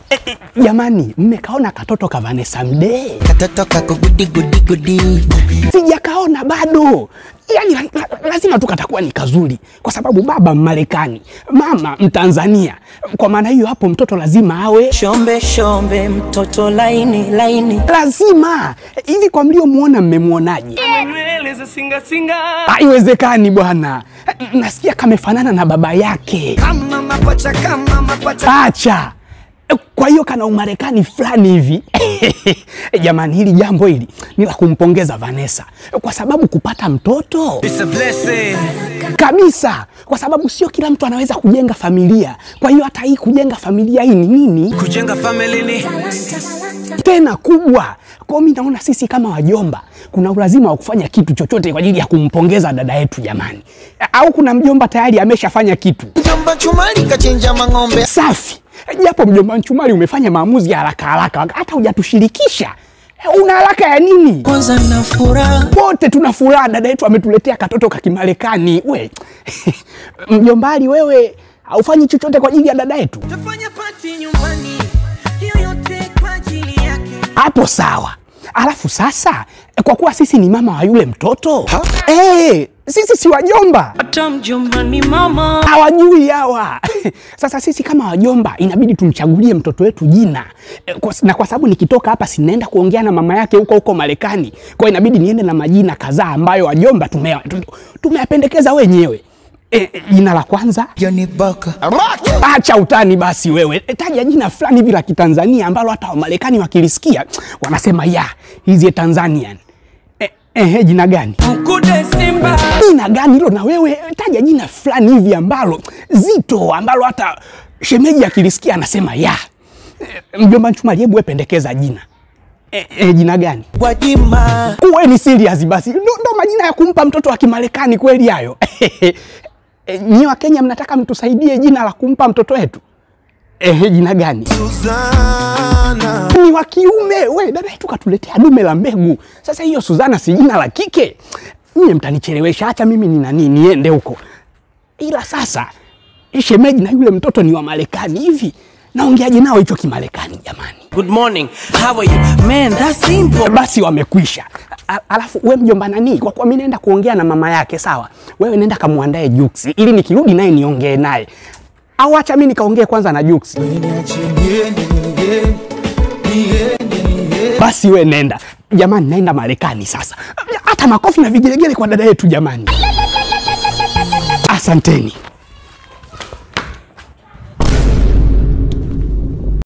Eh, eh, Jamani, mmekaona katoto ka Vanessa Mdee? Katoto kako gudi gudi gudi. Sijakaona bado. Yaani la, la, lazima tu katakuwa ni kazuri, kwa sababu baba Mmarekani, mama Mtanzania. Kwa maana hiyo hapo mtoto lazima awe Shombe shombe mtoto laini laini. lazima hivi. Kwa mliomuona, mmemwonaje? nywele za singa singa Haiwezekani bwana, nasikia kamefanana na baba yake. Kama mapacha kama mapacha. Acha. Kwa hiyo kana umarekani fulani hivi. Jamani, hili jambo hili ni la kumpongeza Vanessa kwa sababu kupata mtoto It's a blessing kabisa, kwa sababu sio kila mtu anaweza kujenga familia. Kwa hiyo hata hii kujenga familia hii ni nini kujenga family ni tena kubwa. Kwa hiyo mi naona sisi kama wajomba kuna ulazima wa kufanya kitu chochote kwa ajili ya kumpongeza dada yetu jamani. Au kuna mjomba tayari ameshafanya kitu Mjomba chumali kachinja mang'ombe. safi, japo mjomba Nchumari umefanya maamuzi ya haraka haraka, hata hujatushirikisha. Una haraka ya nini? Kwanza na furaha. Wote tuna furaha, dada yetu ametuletea katoto ka Kimarekani. We mjombali, wewe haufanyi chochote kwa ajili ya dada yetu? Tafanya pati nyumbani. Hiyo yote kwa ajili yake. hapo sawa. Alafu sasa, kwa kuwa sisi ni mama wa yule mtoto eh, sisi si wajomba, Hata mjomba ni mama. hawajui hawa. Sasa sisi kama wajomba inabidi tumchagulie mtoto wetu jina Eh, kwa, na kwa sababu nikitoka hapa sinaenda kuongea na mama yake huko huko Marekani, kwa hiyo inabidi niende na majina kadhaa ambayo wajomba tume- tu- tumeyapendekeza wenyewe. Eh, eh, jina la kwanza Johnny Baka. Acha utani basi wewe, taja jina fulani hivi la Kitanzania ambalo hata Wamarekani wakilisikia wanasema ya hizi Tanzanian. Eh, eh, jina gani? mkude simba Jina gani hilo? Na wewe taja jina fulani hivi ambalo zito, ambalo hata shemeji akilisikia anasema ya. Eh, mjomba Nchumali, hebu wewe pendekeza jina. Eh, eh, jina gani? Gwajima. Kuwe ni serious basi, ndo, ndo majina ya kumpa mtoto wa Kimarekani kweli hayo? Eh, Nyi wa Kenya mnataka mtusaidie jina la kumpa mtoto wetu? Eh, jina gani? Suzana. Ni wa kiume. We dada yetu katuletea dume la mbegu. Sasa hiyo Suzana si jina la kike? Nyie mtanichelewesha, acha mimi ni nani niende huko. Ila sasa shemeji na yule mtoto ni wa Marekani hivi, naongeaje nao hicho Kimarekani jamani? good morning how are you man that's simple basi wamekwisha. A- Alafu we mjomba nani, kwa kuwa mi naenda kuongea na mama yake, sawa, wewe nenda kamwandae Juksi ili nikirudi naye niongee naye, au acha mi nikaongee kwanza na Juksi. Basi we nenda jamani, naenda Marekani sasa. Hata makofi na vigelegele kwa dada yetu jamani, asanteni.